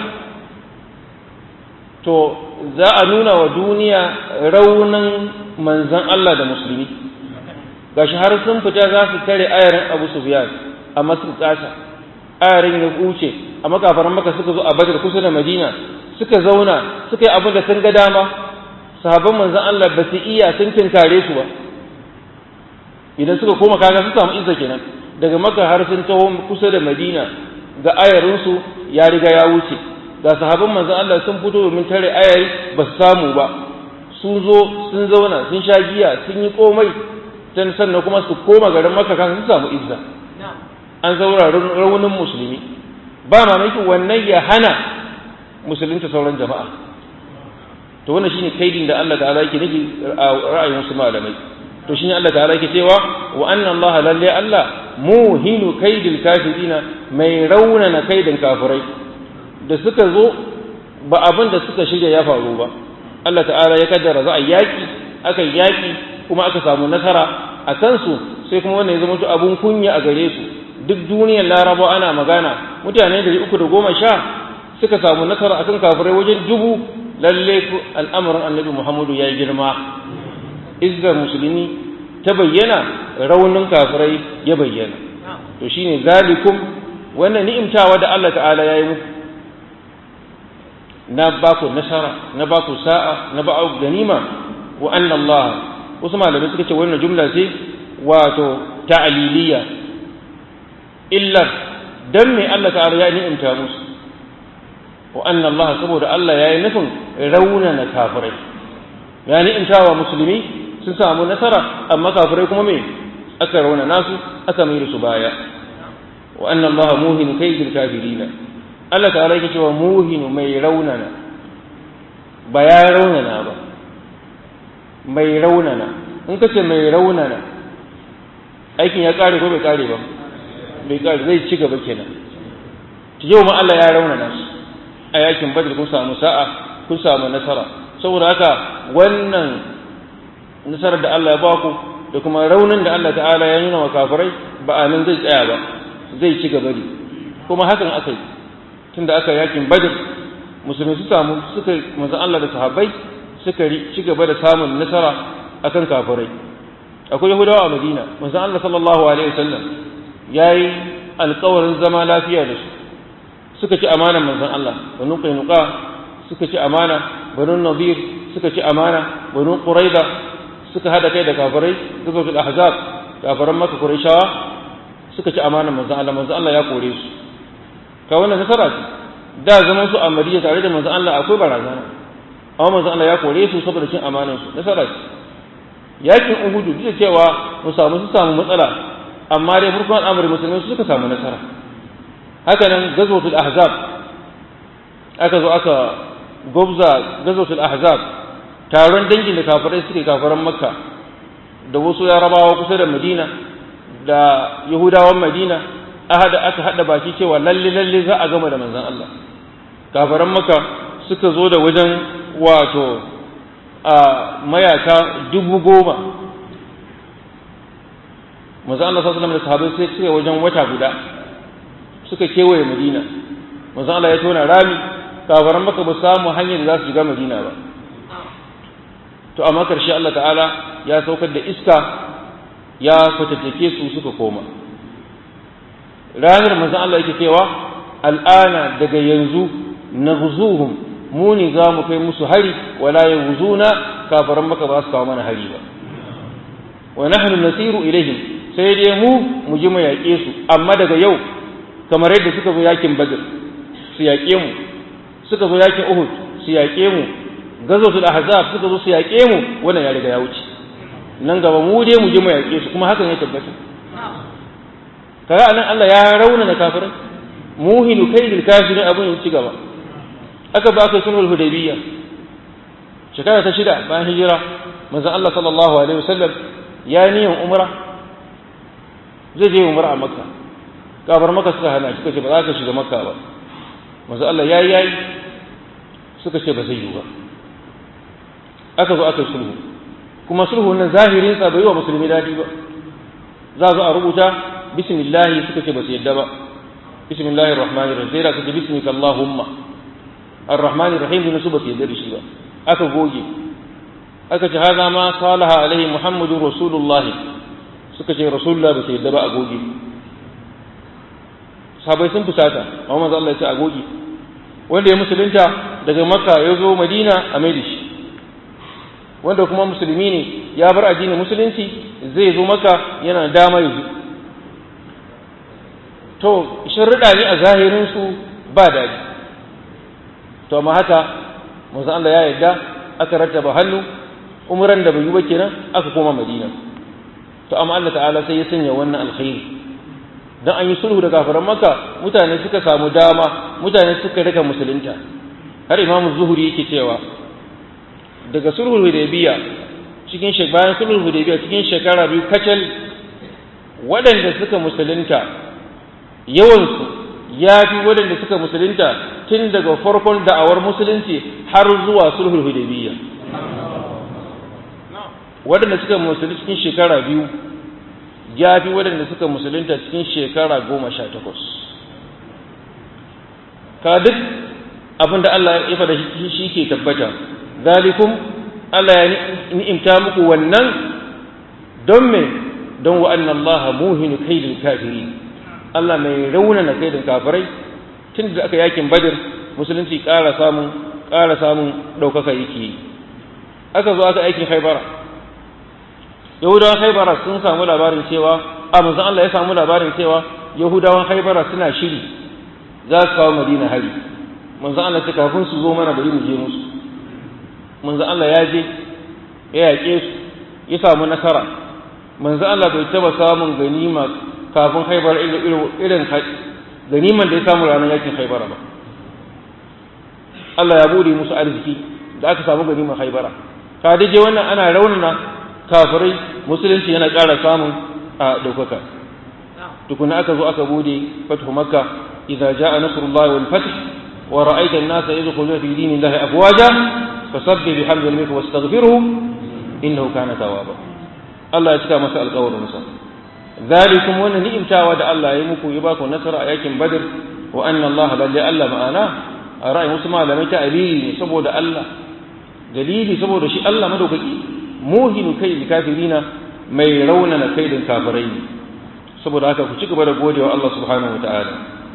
to za a nuna wa duniya raunin manzan Allah da musulmi gashi har sun fita za su tare ayarin Abu Sufyan amma sun kasa ayarin ya kuce a makafaran maka suka zo a Badr kusa da Madina suka zauna suka yi abin da sun ga dama sahabban manzan Allah ba su iya sun tinkare su ba idan suka koma kaga su samu izza kenan daga maka har sun taho kusa da Madina ga ayarinsu ya riga ya wuce ga sahabban manzan Allah sun fito domin tare ayari ba su samu ba sun zo sun zauna sun sha giya sun yi komai dan sannan kuma su koma garin maka kan su samu izza an zaura raunin musulmi ba mamaki wannan ya hana musulunta sauran jama'a to wannan shine kaidin da Allah ta'ala yake nufi a ra'ayin wasu malamai to shine Allah ta'ala yake cewa wa anna Allah lalle Allah muhinu kaidil kafirina mai raunana kaidin kafirai da suka zo ba abin da suka shirya ya faru ba Allah ta'ala ya kaddara za a yaki aka yaki kuma aka samu nasara a kansu sai kuma wannan ya zama abun kunya a gare su duk duniyar laraba ana magana mutane da uku da goma sha suka samu nasara akan kafirai wajen dubu lalle al'amarin annabi muhammadu ya yi girma izzar musulmi ta bayyana raunin kafirai ya bayyana to shine zalikum wannan ni'imtawa da Allah ta'ala ya yi muku na ba ku nasara na ba ku sa'a na ba ku ganima wa anna Allah wasu malamai suka ce wannan jumla ce wato ta'aliliya illar dan me Allah ta'ala ya ni'imta musu wa anna Allah saboda Allah ya yi nufin raunana kafirai ya ni'imta wa musulmi sun samu nasara amma kafirai kuma me aka rauna nasu aka mai su baya wa anna Allah muhinu kaydil kafirina Allah ta'ala yake cewa muhinu mai raunana ba ya raunana ba mai raunana in ka ce mai raunana aikin ya kare ko bai kare ba bai kare zai ci gaba kenan yau ma Allah ya raunana su a yakin badr kun samu sa'a kun samu nasara saboda haka wannan nasarar da Allah ya ba ku da kuma raunin da Allah ta'ala ya nuna wa kafirai ba a nan zai tsaya ba zai ci gaba ne kuma hakan aka yi tunda aka yakin badr musulmi su samu suka manzon Allah da sahabbai suka ci gaba da samun nasara akan kafirai akwai yahudawa a madina manzon Allah sallallahu alaihi wasallam yayi alƙawarin zama lafiya da su suka ci amanan manzon Allah banu qainuqa suka ci amana banu nadir suka ci amana banu quraida suka hada kai da kafirai gazatul ahzab kafiran maka quraishawa suka ci amanan manzon Allah manzon Allah ya kore su ka wannan nasara ce da zaman su a Madina tare da manzon Allah akwai barazana amma manzon Allah ya kore su saboda cin amanan su nasara ce yakin Uhud duk da cewa mu samu su samu matsala amma dai farkon al'amari musulmai su suka samu nasara haka nan gazwatul ahzab aka zo aka gobza gazwatul ahzab taron dangin da kafirai suke kafiran makka da wasu yarabawa kusa da madina da yahudawan madina ahada aka hada baki cewa lalle lalle za a gama da manzon Allah kafiran makka suka zo da wajen wato a mayaka dubu goma manzon Allah sallallahu alaihi wasallam da sahabbai sai suka wajen wata guda suka kewaye madina manzo Allah ya tona rami kafaran maka ba samu hanyar da za su shiga madina ba to amma karshe Allah ta'ala ya saukar da iska ya fatattake su suka koma ranar manzo Allah yake cewa al'ana daga yanzu naghzuhum mu ne za mu kai musu hari wala yaghzuna kafaran maka ba su kawo mana hari ba wa nahnu nasiru ilaihim sai dai mu mu ji mu yaƙe su amma daga yau kamar yadda suka zo yakin badr su yaƙe mu suka zo yakin uhud su yaƙe mu gazotul ahzab suka zo su yaƙe mu wannan ya riga ya wuce nan gaba mu dai mu je mu yaƙe su kuma hakan ya tabbata kaga anan Allah ya raunana kafirai muhinu kaidil kafirin abun ya ci gaba aka ba aka sulhul hudaybiyya shekara ta shida bayan hijira manzon Allah sallallahu alaihi wasallam ya niyan umra zai je umra a makka kafar maka suka hana suka ce ba za ka shiga makka ba masu Allah ya yi yayi suka ce ba zai yi ba aka zo aka sulhu kuma sulhu nan zahirin sa bai yi wa musulmi dadi ba za zo a rubuta bismillah suka ce ba su yadda ba bismillahir rahmanir rahim sai da suka ce bismika allahumma ar-rahmanir rahim ne su ba su yadda da shi ba aka goge aka ce haza ma salaha alaihi muhammadun rasulullahi suka ce rasulullah ba su yadda ba a goge sahabai sun fusata amma manzo Allah ya ce a goge wanda ya musulunta daga makka ya zo madina a mai da shi wanda kuma musulmi ne ya bar addinin musulunci zai zo maka yana dama yanzu to shirriɗa ne a zahirinsu ba daɗi to amma haka manzo Allah ya yarda aka rattaba hannu umran da bai yi ba kenan aka koma madina to amma Allah ta'ala sai ya sanya wannan alkhairi dan an yi sulhu da kafiran makka mutane suka samu dama mutane suka rika musulunta har imam zuhuri yake cewa daga sulhul hudaybiya cikin bayan sulhul hudaybiya cikin shekara biyu kacal waɗanda suka musulunta yawansu ya fi waɗanda suka musulunta tun daga farkon da'awar musulunci har zuwa sulhul hudaybiya waɗanda suka musulunta cikin shekara biyu ya fi waɗanda suka musulunta cikin shekara goma sha takwas ka duk abin da Allah ya faɗa shi ke tabbata zalikum Allah ya ni'imta muku wannan don me don wa anna Allah muhinu kaidil kafiri Allah mai raunana kaidin kafirai tun da aka yakin Badr musulunci ƙara samun ƙara samun ɗaukaka yake aka zo aka aikin Khaibara Yahudawan Khaibara sun samu labarin cewa a manzon Allah ya samu labarin cewa Yahudawan Khaibara suna shiri za su kawo Madina hari manzon Allah ce kafin su zo mana bari mu je musu manzo Allah ya je ya yaƙe su ya samu nasara manzo Allah bai taba samun ganima kafin haibar irin ganiman da ya samu ranar yakin haibara ba Allah ya bude musu arziki da aka samu ganiman haibara ka daje wannan ana raunana kafirai musulunci yana ƙara samun a ɗaukaka tukuna aka zo aka bude fathu makka idza jaa nasrullahi wal fath wa ra'aita an-nasa yadkhuluna fi dinillahi afwaja fasabbih bihamdi rabbika wastaghfirhu innahu kana tawwaba Allah ya cika masa alƙawarin sa zalikum wannan ni'imtawa da Allah ya yi muku ya baku nasara a yakin Badr wa anna Allah lalle Allah ma'ana a ra'ayin wasu malamai ta alili ne saboda Allah dalili saboda shi Allah madaukaki muhinu kai kafirina mai raunana kaidin kafirai ne saboda haka ku ci gaba da godewa Allah subhanahu wa ta'ala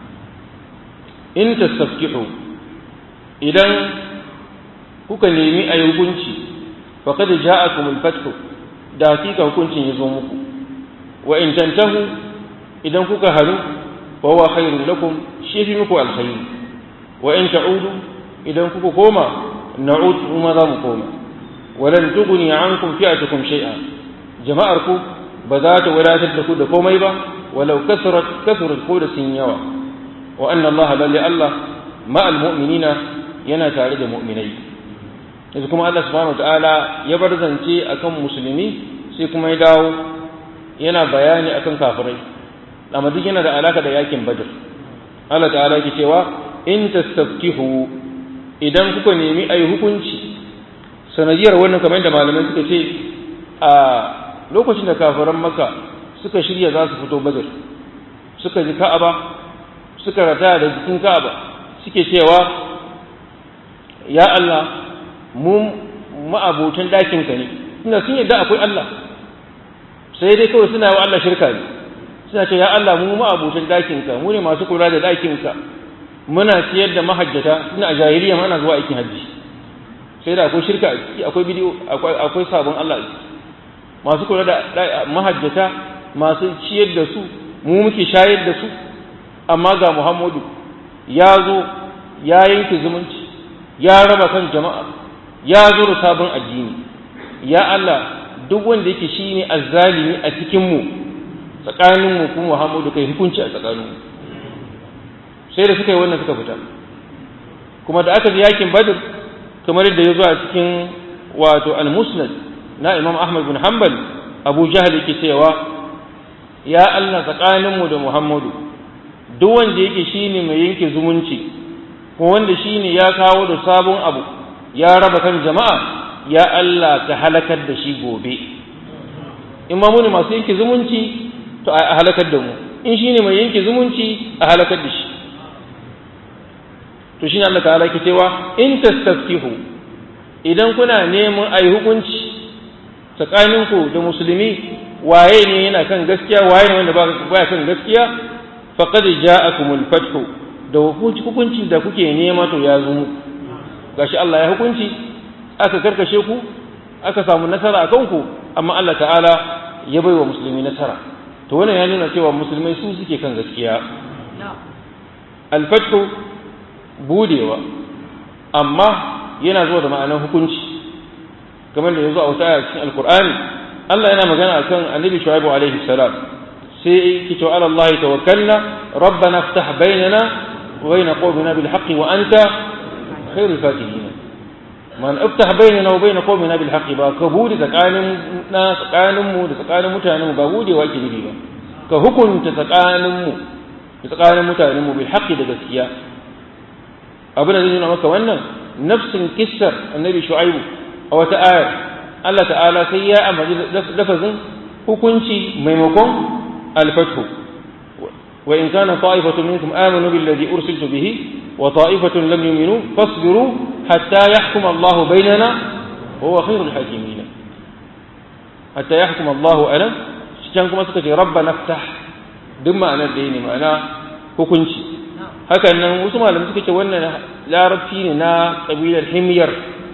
in tastafkihu idan kuka nemi a hukunci faqad ja'akum al-fath da hakika hukuncin ya zo muku wa in tantahu idan kuka haru fa huwa khairun lakum shi fi muku alkhair wa in ta'udu idan kuka koma na'ud kuma za mu koma walan tughni ankum fi'atukum shay'a jama'ar ku ba za ta wadatar da ku da komai ba walau kasrat kasrat ko da sun yawa wa anna Allah lalle Allah ma'al mu'minina yana tare da mu'minai yanzu kuma Allah subhanahu ta'ala ya bar zance akan musulmi sai kuma ya dawo yana bayani akan kafirai amma duk yana da alaka da yakin badr Allah ta'ala yake cewa in tastafkihu idan kuka nemi ayi hukunci sanadiyar wannan kamar yadda malamai suka ce a lokacin da kafiran maka suka shirya za su fito badr suka ji ka'aba suka rata da jikin ka'aba suke cewa ya Allah mu ma'abotan ɗakinka ne suna sun yadda akwai Allah sai dai kawai suna wa Allah shirka ne suna ce ya Allah mu ma'abotan ɗakinka mu ne masu kula da ɗakinka muna ciyar da mahajjata suna a jahiliya mana zuwa aikin hajji sai da akwai shirka a ciki akwai bidiyo akwai sabon Allah a ciki masu kula da mahajjata masu ciyar da su mu muke shayar da su amma ga Muhammadu ya zo ya yanke zumunci ya raba kan jama'a ya zo da sabon addini ya Allah duk wanda yake shine azzalimi a cikin mu tsakanin mu kuma Muhammadu kai hukunci a tsakanin mu sai da suka yi wannan suka fita kuma da aka ji yakin Badr kamar yadda ya zo a cikin wato al-Musnad na Imam Ahmad bin Hanbal Abu Jahl yake cewa ya Allah tsakanin mu da Muhammadu duk wanda yake shine mai yanke zumunci ko wanda shine ya kawo da sabon abu ya raba kan jama'a ya Allah ka halakar da shi gobe in ma muni masu yanke zumunci to a halakar da mu in shine mai yanke zumunci a halakar da shi to shine Allah ta'ala ke cewa in tastaftihu idan kuna neman ayi hukunci tsakaninku da musulmi waye ne yana kan gaskiya waye ne wanda baya kan gaskiya faqad ja'akumul fathu da hukunci da kuke nema to ya zo muku gashi Allah ya hukunci aka karkashe ku aka samu nasara a kanku amma Allah ta'ala ya bai wa musulmi nasara to wannan ya nuna cewa musulmai su suke kan gaskiya alfathu budewa amma yana zuwa da ma'anar hukunci kamar da ya zo a wata aya cikin alkur'ani Allah yana magana akan annabi shu'aibu alaihi salam sai ki to ala Allah tawakkalna rabbana iftah bainana wa bain qawmina bil haqqi wa anta khairul fatihin man iftah bainana wa bain qawmina bil haqqi ba ka bude tsakanin na tsakanin mu da tsakanin mutanen mu ba budewa ke nufi ba ka hukunta tsakanin mu da tsakanin mutanen mu bil haqqi da gaskiya abin da zai nuna maka wannan nafsin kissar annabi shu'aibu a wata ayar Allah ta'ala sai ya ambaci lafazin hukunci maimakon alfathu wa in kana ta'ifatun minkum amanu billadhi ursiltu bihi wa ta'ifatun lam yu'minu fasbiru hatta yahkuma Allah bainana wa huwa khairul hakimin hatta yahkuma Allah ala can kuma suka ce rabbana ftah duk ma'anar da ne ma'ana hukunci hakan nan wasu malamai suka ce wannan larabci ne na kabilar himyar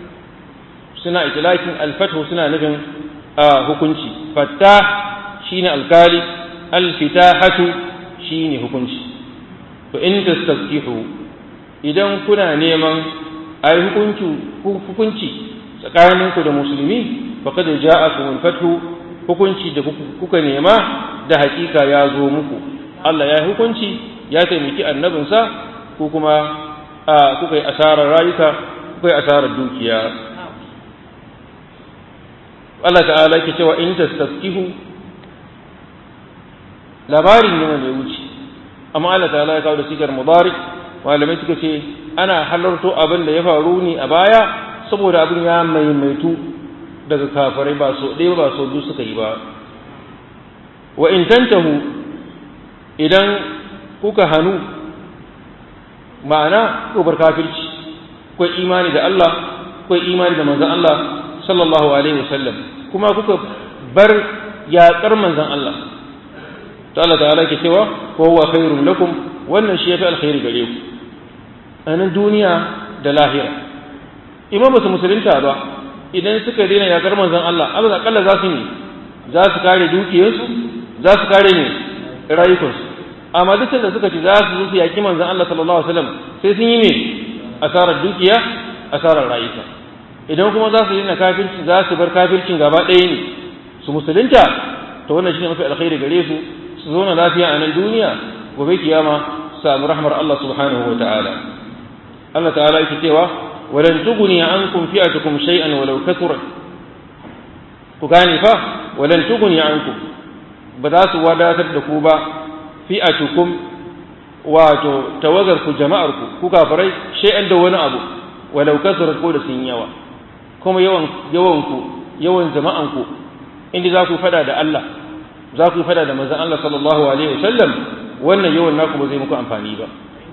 suna itilakin alfathu suna nufin hukunci fattah shine alkali alfitahatu shine hukunci to in tastaftihu idan kuna neman ai hukunci hukunci tsakaninku da musulmi faqad ja'akum alfathu hukunci da kuka nema da hakika ya zo muku Allah ya hukunci ya taimaki annabinsa ko kuma kuka yi asarar rayuka kuka yi asarar dukiya Allah ta'ala ke cewa in tastafkihu labarin ne wanda ya wuce amma Allah ta'ala ya kawo da sigar mubarak malamai suka ce ana halarto abin da ya faru ne a baya saboda abin ya maimaitu daga kafirai ba so ɗaya ba so biyu suka yi ba wa in tantahu idan kuka hannu ma'ana ko bar kafirci ko imani da Allah ko imani da manzon Allah sallallahu alaihi wasallam kuma kuka bar yaƙar manzon Allah to Allah ta'ala ke cewa wa huwa khairun lakum wannan shi yafi alkhairi gare ku a nan duniya da lahira imam ba su musulunta ba idan suka daina yaƙar manzon Allah Allah akalla za su ne za su kare dukiyarsu za su kare ne rayukansu amma duk da suka ce za su zo su yaƙi manzon Allah sallallahu alaihi wasallam sai sun yi me asarar dukiya asarar rayuka idan kuma za su yi na kafirci za su bar kafircin gaba ɗaya ne su musulunta to wannan shine mafi alkhairi gare su su zauna lafiya a nan duniya gobe kiyama samu rahmar Allah subhanahu wa ta'ala Allah ta'ala yake cewa walan tughni ankum fi'atukum shay'an walau kathurat ku gane fa walan tughni ankum ba za su wadatar da ku ba fi'atukum wato tawagar ku jama'ar ku ku kafirai shay'an da wani abu walau kathurat ko da sun yawa kuma yawan yawan ku yawan jama'an ku inda za ku fada da Allah za ku fada da manzon Allah sallallahu alaihi wasallam wannan yawan naku ba zai muku amfani ba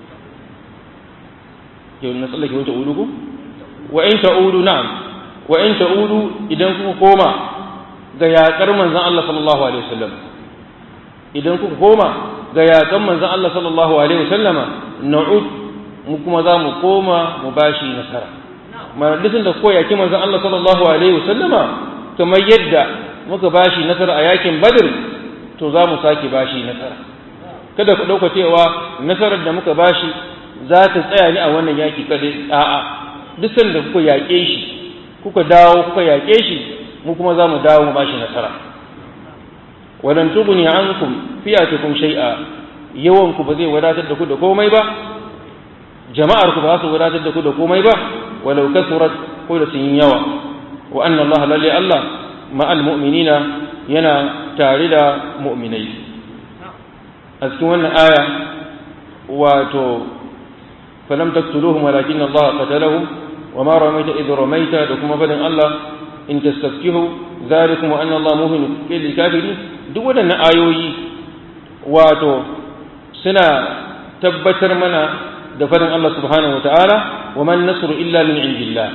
yau na tsallake wata ulu ku wa in ta'udu na'am wa in ta'udu idan kuka koma ga yaƙar manzon Allah sallallahu alaihi wasallam idan kuka koma ga yaƙar manzon Allah sallallahu alaihi wasallama na'ud mu kuma za mu koma mu bashi nasara mana dukkan da ko yaki manzon Allah sallallahu alaihi wasallama kamar yadda muka bashi nasara a yakin Badr to za mu sake bashi nasara kada ku dauka cewa nasarar da muka bashi za ta tsaya ni a wannan yaki kadai a'a duk sanda kuka yaƙe shi kuka dawo kuka yaƙe shi mu kuma za mu dawo mu bashi nasara walan tughni ankum fi'atukum shay'a yawan ku ba zai wadatar da ku da komai ba jama'ar ku ba za su wadatar da ku da komai ba walau kasurat ko da sun yi yawa wa anna Allah lalle Allah ma'al mu'minina yana tare da mu'minai a cikin wannan aya wato falam taqtuluhum walakin Allah qatalahum wa ma ramaita idh ramaita da kuma fadin Allah in tastafkihu zalikum wa anna Allah muhin lil kafirin duk wadannan ayoyi wato suna tabbatar mana da fadin Allah subhanahu wa ta'ala wa man nasru illa min indillah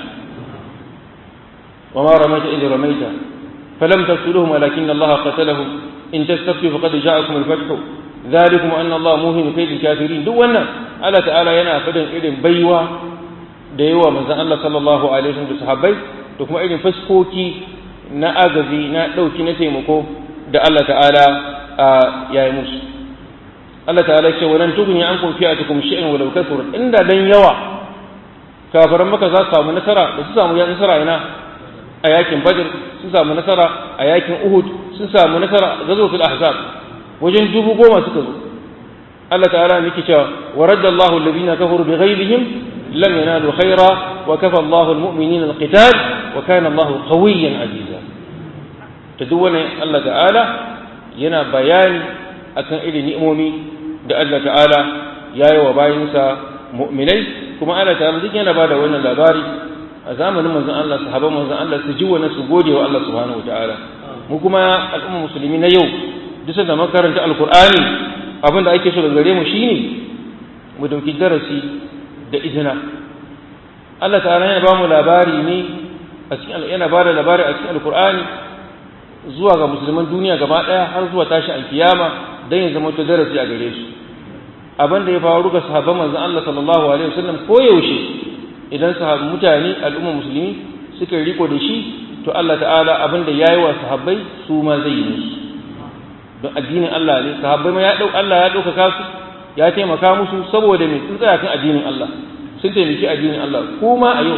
wa ma ramaita idh ramaita falam taqtuluhum walakin Allah qatalahum in tastaftu faqad ja'akum al-fath dhalikum anna Allah muhin kayd al-kafirin duk wannan Allah ta'ala yana fadin irin baiwa da yawa manzon Allah sallallahu alaihi wasallam da sahabbai da kuma irin faskoki na agazi na dauki na taimako da Allah ta'ala ya yi musu Allah ta'ala ce walan tugni ankum fi'atukum shay'an walau kathura inda dan yawa kafaran maka za su samu nasara da su samu nasara ina a yakin badr sun samu nasara a yakin uhud sun samu nasara a ghazwatul ahzab wajen dubu goma suka zo Allah ta'ala yake cewa wa raddallahu alladhina kafaru bighayrihim lam yanalu khaira wa kafa Allahu almu'minina alqital wa kana Allahu qawiyyan aziza ta duk wannan Allah ta'ala yana bayani akan irin ni'imomi da Allah ta'ala ya yi wa bayinsa mu'minai kuma Allah ta'ala duk yana bada wannan labari a zamanin manzon Allah sahabban manzon Allah su ji wannan su gode wa Allah subhanahu wa ta'ala mu kuma al'umma musulmi na yau duk da makaranta alqur'ani abin da ake so daga gare mu shine mu dauki darasi da izina Allah ta'ala yana ba mu labari ne a cikin yana ba da labari a cikin alqur'ani zuwa ga musulman duniya gaba ɗaya har zuwa tashi alkiyama don ya zama to darasi a gare su abin da ya faru ga sahabban manzon Allah sallallahu alaihi wasallam ko yaushe idan sahabban mutane al'umma musulmi suka riko da shi to Allah ta'ala abin da yayi wa sahabbai su ma zai yi musu don addinin Allah ne sahabbai ma ya dau Allah ya dauka su ya taimaka musu saboda me sun tsaya kan addinin Allah sun taimaki addinin Allah kuma a yau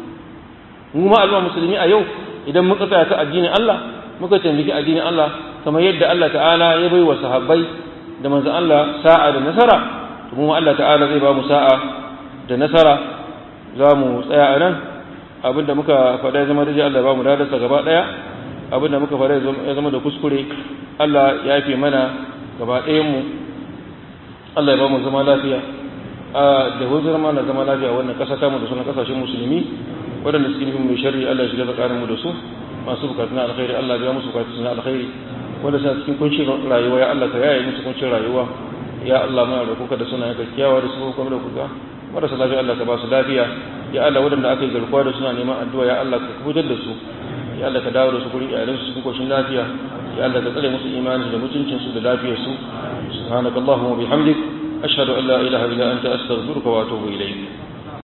mu ma al'umma musulmi a yau idan muka tsaya kan addinin Allah muka taimaki addinin Allah kamar yadda Allah ta'ala ya bai wa sahabbai da manzon Allah sa'a da nasara to mu Allah ta'ala zai ba mu sa'a da nasara za mu tsaya a nan abinda muka faɗa ya zama da Allah ba mu dadarsa gaba ɗaya abinda muka faɗa ya zama da kuskure Allah ya fi mana gaba ɗayan mu Allah ya ba mu zama lafiya da hujjar mana zama lafiya wannan ƙasa ta mu da sunan ƙasashen musulmi waɗanda suke nufin mai shari'a Allah ya shiga tsakanin mu da su masu bukatu na alkhairi Allah ya musu bukatu na alkhairi wanda suna cikin kuncin rayuwa ya Allah ka yaye musu kuncin rayuwa ya Allah muna roƙonka da suna ka kiyawa da su kuma da kuka marasa lafiya Allah ka ba su lafiya ya Allah waɗanda aka yi garkuwa da suna neman addu'a ya Allah ka kubutar da su ya Allah ka dawo da su gurin iyalansu cikin koshin lafiya ya Allah ka tsare musu imanin da mutuncin su da lafiyar su subhanakallahumma wa bihamdik ashhadu an la ilaha illa anta astaghfiruka wa atubu ilayk